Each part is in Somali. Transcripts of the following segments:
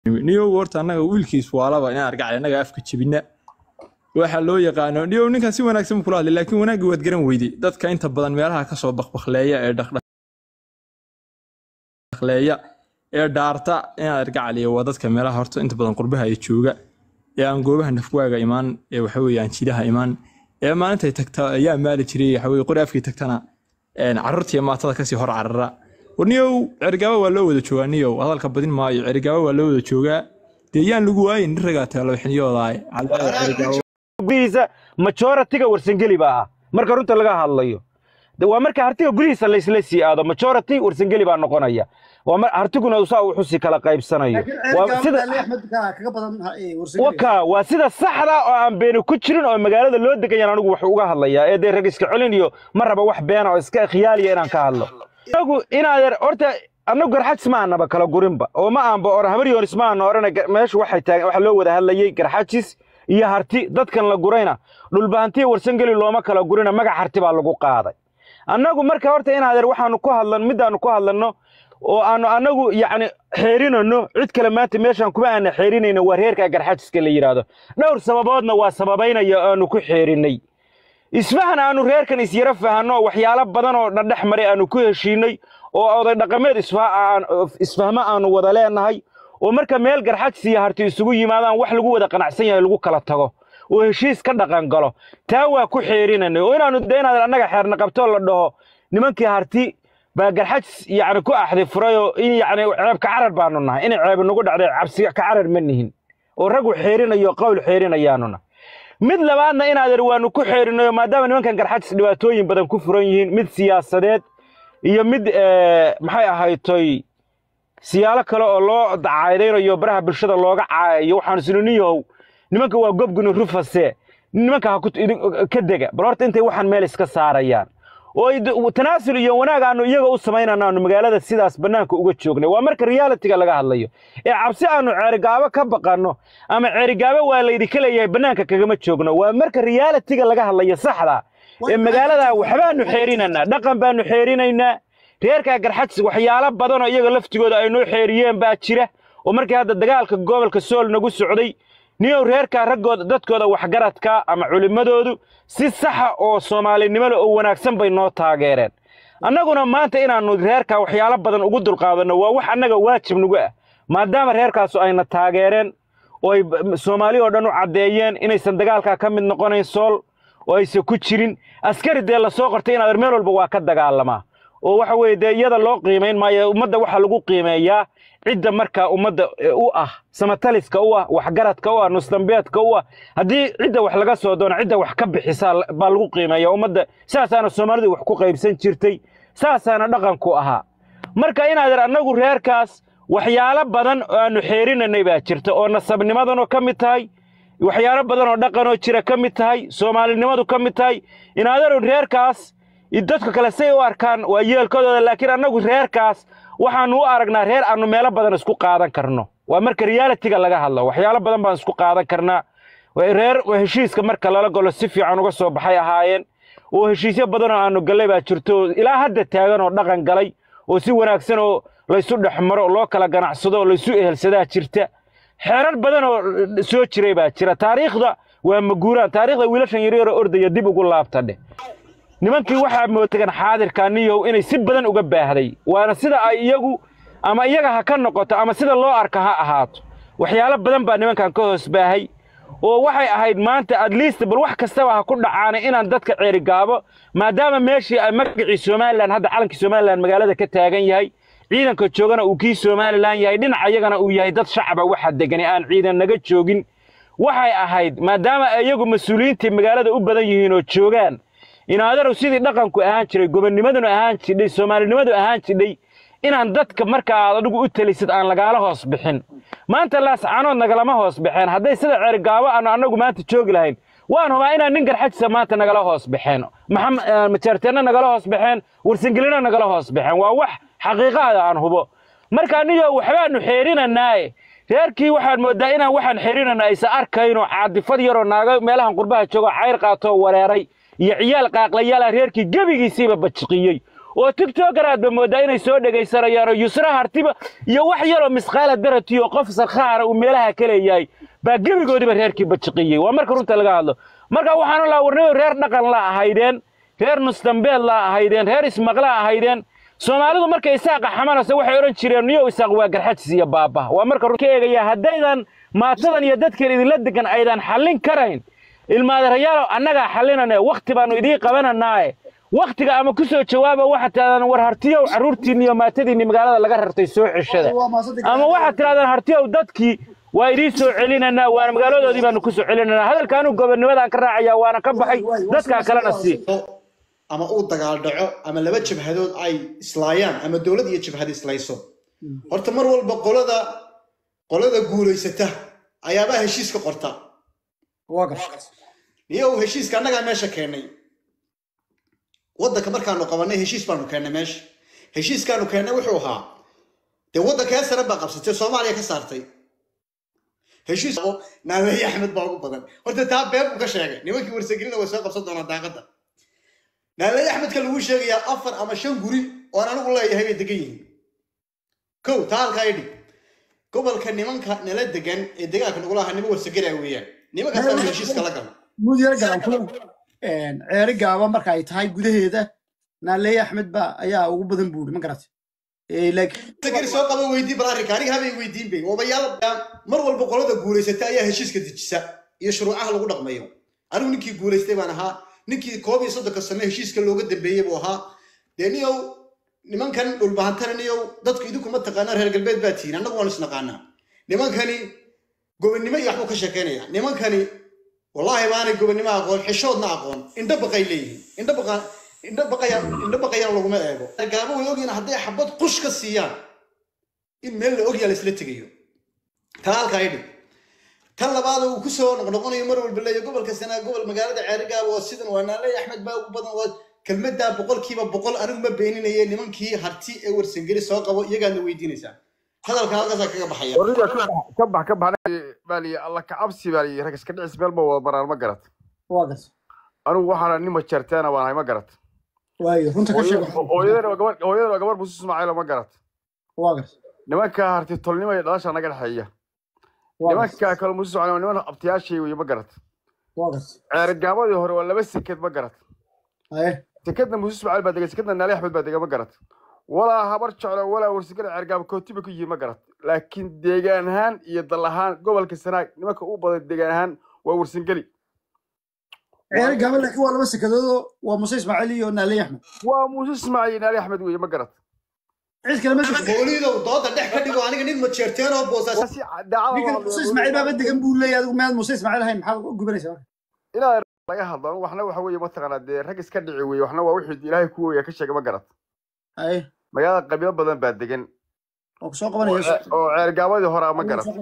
niyow horta annaga wiilkiis waalaba inaan argacay annaga afka jebina waxaa loo yaqaano niyow ninkan si wanaagsan buu kula hadlay laakiin wanaaggii waad garan weyday dadka inta badan meelaha kasoo bakbakleeya ee dhaqdhaqleeya ee dhaarta inaan argacaliya waa dadka meelaha horta inta badan qurbaha ay jooga ee aan goobaha nafwaaga imaan ee waxa weeye aan jidaha imaan ee maalintay tagta ayaa maali jiray waxa weye qori afkii tagtana carruurtiiyo maatada kasii hor carara warniyow cerigaaba waa loo wada joogaa niyow hadalka badin maayo cerigaaba waa loo wada joogaa dee yaan lagu waayin nin ragaa taalo xiniyoodaay gudihiisa majoritiga warsangeli baa ah marka runta laga hadlayo De waa marka hartiga gudihiisa laysla sii aado majority warsangeli baa noqonaya waa mar hartiguna saa uu xusi kala qaybsanayo waa sida waka waa sida saxda oo aan beeni ku jirin oo magaalada loo degayaan anigu wax uga hadlayaa ee dee rag iska celin iyo ma raba wax beena oo iska khiyaaliya inaan ka hadlo anagu inaadeer horta annagu garxajis ma aanaba kala gurinba oo ma aanba or habaryoonis ma aana orana meeshu waxay taagan waxa loo wada hadlayey garxajis iyo harti dadkan la gurayna dhulbahantiya warsangeli looma kala gurina magac harti baa lagu qaaday annagu marka horta inaadeer waxaanu ku hadlan midaanu ku hadlanno oo aanu annagu yacni xeerinanno cid kale maanta meeshaan kuma aana xeerinayno waa reerka garxajiska la yidhaahdo dhowr sababoodna waa sababaynaya aanu ku xeerinnay isfahan aanu reerkan isyara fahanno waxyaalo badan oo dhadhex maray aanu ku heshiinay oo oday dhaqameed isfahmo aanu wada leenahay oo marka meel garxajis iyo harti isugu yimaadaan wax lagu wada qanacsan yahay lagu kala tago oo heshiis ka dhaqan galo taa waa ku xeerinanay oo inaanu de inaad annaga xeerna qabtoo la dhaho nimankii harti baa garxajis yacni ku axdi furayoo in yacni ceeb ka carar baanu nahay inay ceeb nagu dhacday cabsi ka carar ma nihin oo raggu xeerinayo qowl xeerinayaanuna mid labaadna inaadeer waanu ku xeerinayo maadaama nimankan garxajis dhibaatooyin badan ku furan yihiin mid siyaasadeed iyo mid maxay ahaytoy siyaalo kale oo loo dacaydaynayo baraha bulshada looga caayayo waxaan isniniyahow nimanka waa gobguni rufase nimanka ha ka dega bal horta intay waxaan meel iska saarayaan oo tanaasul iyo wanaag aanu iyaga u samaynana aanu magaalada sidaas bannaanka uga joognay waa marka realitiga laga hadlayo ee cabsi aanu ceerigaabo ka baqanno ama ceerigaabo waa laydinka leeyahay bannaanka kagama joogno waa marka realitiga laga hadlayo saxda ee magaalada waxbaanu xeerinanaa dhaqan baanu xeerinaynaa reerkaa garxajis waxyaalo badanoo iyaga laftigooda ay noo xeeriyeen baa jira oo markii hadda dagaalka gobolka sool nagu socday niyow reerkaa raggooda dadkooda waxgaradka ama culimmadoodu si saxa oo soomaalinimo leh oo wanaagsan bay noo taageereen annaguna maanta inaannu reerkaa waxyaalo badan ugu dulqaadanno waa wax annaga waajib nagu ah maadaama reerkaasu ayna taageereen oo ay soomaali oo dhan u caddeeyeen inaysan dagaalkaa ka mid noqonayn sool oo aysan ku jirin askari dee lasoo qortay inaad meel walba waa ka dagaalamaa oo waxa weeye dee iyada loo qiimayn maayo ummadda waxaa lagu qiimeeyaa cidda markaa ummadda u ah samataliska u ah waxgaradka u ah nusdambeedka u ah haddii cidda wax laga soo doono cidda wax ka bixisaa baa lagu qiimeeya ummadda saasaana soomaalidu wax ku qaybsan jirtay saasaana dhaqanku ahaa marka inaadeer annagu reerkaas waxyaalo badan oo aanu xeerinanay baa jirta oo nasabnimadanoo ka mid tahay waxyaalo badan oo dhaqanoo jira ka mid tahay soomaalinimadu ka mid tahay inaadeeru reerkaas dadka kale say u arkaan waa yeelkadooda laakiin annagu reerkaas waxaannu u aragnaa reer aannu meelo badan isku qaadan karno waa marka realitiga laga hadlo waxyaalo badan baan isku qaadan karnaa reer heshiiska marka lala galo si fiican uga soo baxay ahaayeen oo heshiisyo badanoo aannu gallay baa jirto ilaa hadda taagan oo dhaqan galay oo si wanaagsan oo laysu dhex maro loo kala ganacsado oo laysu ehelsadaa jirta xeerar badan oo soo jiray baa jira taariikhda waa maguuraan taariikhda wiilashan yaryaroo ordaya dib ugu laabta dheh nimankii waxaa mootagan xaadirkaa niyow inay si badan uga baahday waana sida ay iyagu ama iyaga ha ka noqoto ama sida loo arka ha ahaato waxyaalo badan baa nimankan ka hoos baahay oo waxay ahayd maanta at least bal wax kastaba ha ku dhacaanay inaan dadka ceerigaabo maadaama meeshii ay magacii somalilan hadda calankii somalilan magaalada ka taagan yahay ciidanka joogana uu kii somalilan yahay dhinaca iyagana uu yahay dad shacaba waxa degani aan ciidan naga joogin waxay ahayd maadaama iyagu mas-uuliyiintii magaalada u badan yihiin oo joogaan inaadarow sidii dhaqanku ahaan jiray gobonnimadunu ahaan jidhay soomaalinimadu ahaan jidhay inaan dadka marka aad adigu u telisid aan lagaala hoos bixin maanta laascanood nagalama hoos baxeen hadday sida ceerigaabo aanu annagu maanta joogi lahayn waan hubaa inaan nin garxajisa maanta nagala hoos baxeen majaarteenna nagala hoos baxeen warsangelina nagala hoos baxeen waa wax xaqiiqaada aan hubo marka niyo waxbaanu xeerinanaaye reerkii waxaan moodaa inaan waxaan xeerinana aysan arkayno caadifad yaroo naaga meelahan qurbaha joogo cayr qaatoo wareeray iyo ciyaal qaaqlayaala reerkii gebigiisiiba bajiqiyey oo tiktoker aadba mooddaa inay soo dhegaysanayaan oo yusra hartiba iyo wax yaroo misqaala daratiyo qof sarkhaara uu meelaha ka leeyahay baa gebigoodiba reerkii bajiqiyey waa marka runta laga hadlo marka waxaanu laa warnayo reer dhaqan la ahaydeen reer nusdambeed la ahaydeen reer ismaqla ahaydeen soomaalidu markay isaaqa xamanayso waxay odhan jireen niyow isaaq waa garxajis iyo baaba waa marka runta ka eegaya haddaydan maatadan iyo dadkan idinla degan aydan xallin karayn ilmaadarayaalow annagaa xallinane wakhti baannu idiin qabananaaye wakhtiga ama ku soo jawaaba waxaad tidhahdaan war hartiyow carruurtiinni iyo maatadiinni magaalada laga rartay soo ceshada ama waxaad tidhahdaan hartiyow dadkii waa idiin soo celinanaa waana magaaladoodii baanu ku soo celinanaa hadalka anuu gobonnimadaan ka raacaya waana ka baxay dadkaa kalena sii ama uu dagaal dhaco ama laba jabhadood ay islaayaan ama dowlad iyo jabhad islayso horta mar walba qolada qolada guulaysata ayaabaa heshiiska qorta niyow heshiiska annagaa meesha keennay waddanka markaanu qabanay heshiis baanu keennay meesha heshiiskaanu keennay wuxuu ahaa dee waddankee sare baa qabsatay soomaaliya ka saartay heshiis naaleeye axmed baa ugu badan horta taa been buu ka sheegay nimankii warsagelina way soo qabsan doonaa daaqadda naaleeye axmedka lagu sheegayaa afar ama shan guri oon anigu leeyahay bay degan yihiin kow taa halkaa idhi gobolka nimanka nala degan ee degaanka nagula ahaa nima warsagelaa weeyaan nimankaasaanu heshiiska la galna mudyar galankulo ceeri gaaba marka ay tahay gudaheeda naaleeye axmed ba ayaa ugu badan buuri ma garatay warsagali soo qaba weydii bal arrinka aniga habay weydiin bay obayaal mar walba qolada guulaysata ayaa heshiiska dejisa iyo shuruucaha lagu dhaqmayo anigu ninkii guulaystay baan ahaa ninkii koob iyo soddonka sano heshiiska looga dambeeyey buu ahaa dee niyow nimankan dhulbahantana niyow dadku idinkuma taqaanaa reer galbeed baa tihiin annagu waanu isnaqaanaa nimankani gobonnimo iyo waxbuu ka sheekeynaya nimankani wallaahi baanay gobonnimo aqoon xishoodna aqoon indho baqay leeyihiin indho baqa indho baqaya indho baqayana laguma eego gaabo way ogyihiin hadday xabad qush ka siiyaan in meel la ogyaa la isla tegayo taa halkaa idhi tan labaad uu kusoo noqnoqonayo mar walba leeya gobolka sanaa gobol magaalada ceerigaaba oo sidan waa naaleey axmed baa ugu badan waa kelmaddaa boqolkiiba boqol anigu ma beeninaye nimankii harti ee warsangeli soo qabo iyagaadna weydiinaysaa hadalka halkaasaa kaga baxaya warriga ka bax ka bax baaliye alla ka cabsi baaliye rag iska dhicis meel ma wada maraan ma garat waa garta anigu waxaana nin majarteena baan ahay ma garat waayo runta ka sheeg hooyadan waa gabar hooyadan waa gabar muuse ismaaciila ma garat waa garta nimanka harti tolnimo iyo dhalasha naga dhexeeya waa garta nimanka kale muuse ismaaciil waa niman abtiyaashay weye ma garat waa garta ceergaamadii hore waa laba seked ma garat haye sekadna muuse ismaaciil baa degay sekadna naali axmed baa degay ma garat walaa habar jeclo walaa warsigala ceergaaba kootiba ku yihiin ma garat laakiin deegaan ahaan iyo dal ahaan gobolka sanaag nimanka u badan deegaan ahaan waa warsingeli ceeri gaaba laakiin waa laba sekadoodoo waa muse ismaaciil iyo naaleeye axmed waa muuse ismaaciil naali axmed weye ma garat cid kale ma jirto booliidow dooda dhex ka dhigo aniga nin majeerteen oo boosaas si daacada ninkan muse ismaaciil baaba degan buu leeyahay adigu miyaad muse ismaaciil ahayn maxaad u gubanaysaa marka ilaa laga hadlo anigu waxna waxa weeye mataqaanaa dee rag iska dhici weeye waxna waa wixii ilaahay ku weya ka sheegay ma garat haye magaalada qabiilo badan baa degan oo ku soo qabanaya oo ceergaabadii hore ma garat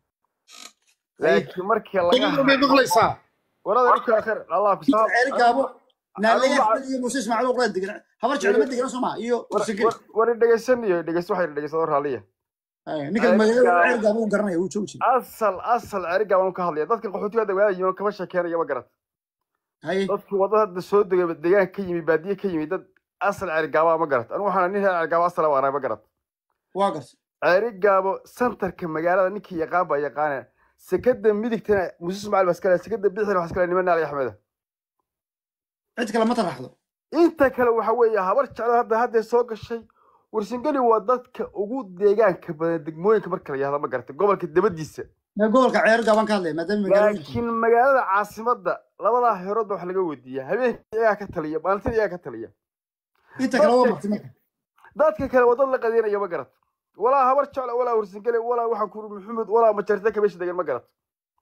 laakiin markii laga may maqlaysaa warada ninka khair allah ku saab ceeri gaabo naaleeye axmed iyo muse ismaaciil oo qolada degan habar jeclo ma degana soo maa iyo warsageli wari dhegeysan iyo dhegeysan waxay dhegeysan raaliya haye ninkan magaalada ceeri gaabo uu garanaya wuu joogi jiray asal asal ceerigaa waan ka hadlaya dadka qaxootiga dagaalada yimid kama sheekeynaya ma garat haye dadkii wadada hadda soo degay deegaanka ka yimid baadiye ka yimid dad asal ceerigaaba ma garat anigu waxaan nin reer ceerigaaba asala waanahay ma garat waa garta ceerigaabo santarka magaalada ninkii yaqaan baa yaqaana sekada midigtana muuse ismaaciil baa iskale sekada bidixdana waxaa iskale niman naali axmeda cid kale ma taraxdo inta kale waxa weeye habar jeclo hadda haddee soo gashay warsingeli waa dadka ugu deegaanka badan degmooyinka marka la yahdo ma garata gobolka dabadiisa mee gobolka ceeri gaabaan ka hadlaya maadaama magaalada laakiin magaalada caasimadda labadaa heeroodba wax laga weydiiya habeenkii iyagaa ka taliya maalintii iyagaa ka taliya inta kale waa marti marka dadka kale waa dad la qadiinaya ma garat walaa habar jeclo walaa warsingeli walaa waxaan kuri maxamed walaa majarta ka meesha degan ma garat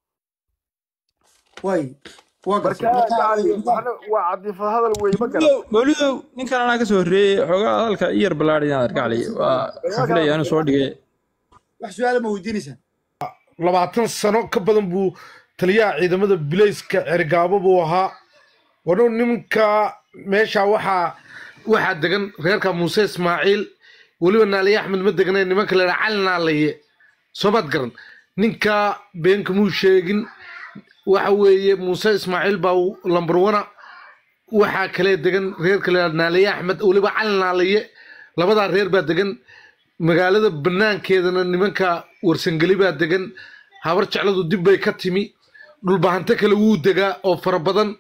waay waa marka garta yani waxna waa cadiifad hadal weeye ma garat mawlidow mawlidow ninkan anaa kasoo horreeyey xoogaa hadalka iyar ballaadhi inaan argacli waa xafilaya inuu soo dhigay wax su-aala ma weydiinaysaa labaatan sano ka badan buu taliyaha ciidamada bilayska cergaabo buu ahaa wadhow nimanka meesha waxaa waxaa degan reerka muuse ismaaciil weliba naaliye axmed ma degnay nimanka la yidhaha cali naalaye soomaad garan ninka beenka muu sheegin waxa weeye muuse ismaaciil baa lambar wana waxaa kale degan reer kale naaliye axmed weliba cali naaliye labadaa reer baa degan magaalada banaankeedana nimanka warsangeli baa degan habar jecladu dib bay ka timi dhulbahanto kale wuu degaa oo fara badan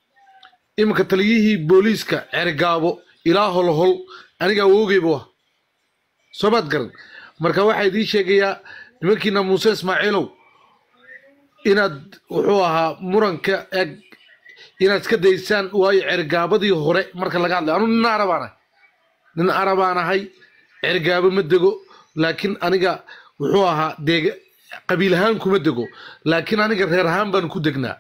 iminka taliyihii booliiska cergaabo ilaa holhol aniga awoogeyba wa soomaad garan marka waxaa idiin sheegayaa nimankiina muuse ismaaciilow inaad wuxuu ahaa muranka eg inaad iska daysaan waayo cergaabadii hore marka laga hadlayo anu nin arabaan ahay nin arabaan ahay cergaabo ma dego laakiin aniga wuxuu ahaa deega qabiil ahaan kuma dego laakiin aniga reer ahaan baan ku degnaa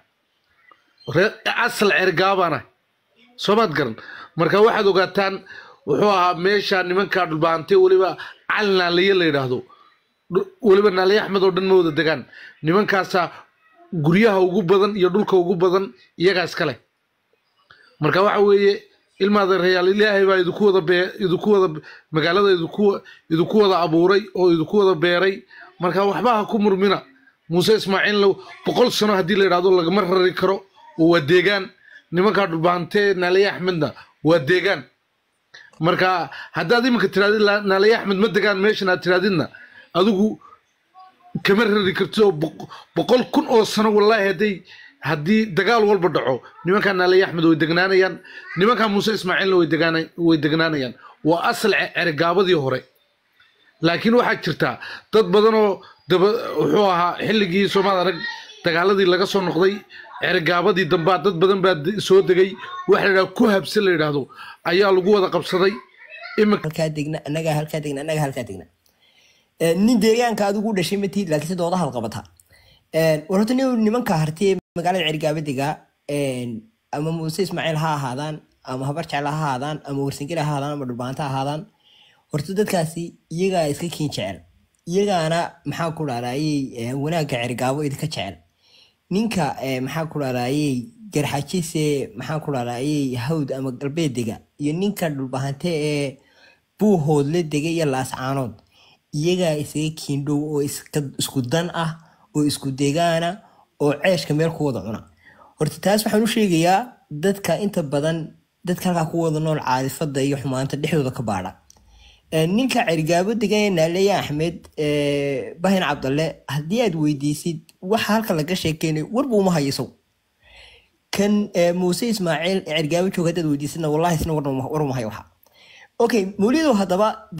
reer asal cergaabaan ahay soomaad garan marka waxaad ogaataan wuxuu ahaa meesha nimankaa dhulbaantay weliba cali naaliye la yidhaahdo dhu- weliba naaliye axmed oo dhan ma wada degaan nimankaasaa guryaha ugu badan iyo dhulka ugu badan iyagaa iskale marka waxa weeye ilmaada reyaal ilaahay baa idinku wada bee idinku wada magaalada idinku idinku wada abuuray oo idinku wada beeray marka waxba ha ku murmina muuse ismaaciilna boqol sano haddii la yidhahdo lagama rari karo oo waa deegaan nimankaa dhulbaantee naaliye axmedna waa deegaan marka haddaad iminka tirahdid la- naaliye axmed ma degaan meeshan aad tirahdidna adigu kama rari kartid oo boq- boqol kun oo sano wallaahi hadday haddii dagaal walba dhaco nimankaa naaliye axmed way degnaanayaan nimankaa muuse ismaaciilna way degaana- way degnaanayaan waa asal ce- cergaabadii hore laakiin waxaa jirtaa dad badan oo daba wuxuu ahaa xilligii soomaad arag dagaaladii laga soo noqday cergaabadii dambaa dad badan baa de- soo degay waxa la yidhaha ku habse la yidhaahdo ayaa lagu wada qabsaday imika halkaa degna annagaa halkaa degna annagaa halkaa degna Eh, nin deegaanka adigu u dhashay matihid laakiin se dooda halqabata war horta nin nimanka harti ee magaalada cergaaba degaa ama muuse ismaaciil ha ahaadaan ama habar jecel ha ahaadaan ama warsangeli ha ahaadaan ama dhulbaanta ha ahaadaan horta dadkaasi iyagaa iska kiin jecel iyagaana maxaa ku dhahdaayey wanaagga cergaabo idinka jecel ninka eh, maxaa ku dhahdaayey garxajise maxaa ku dhahdaayey hawd ama galbeed dega iyo ninka dhulbahante ee buuhoodle dega iyo laascaanood iyagaa isaga kiindhow oo iska- isku dan ah oo isku degaana oo ceeshka meel ku wada cuna horta taas waxaan u sheegayaa dadka inta badan dadka halkaa ku wada nool caadifada iyo xumaanta dhexdooda ka baadha Eh, ninka cergaabo degan ee naaleya axmed eh, bahin cabdalle haddii aad weydiisid waxa halka laga sheekeynay warba uma hayo isagu kan eh, muuse ismaaciil ee cergaabo jooga haddaad weydiisidna wallahi isna war uma war uma hayo waxa okay mawlidow haddaba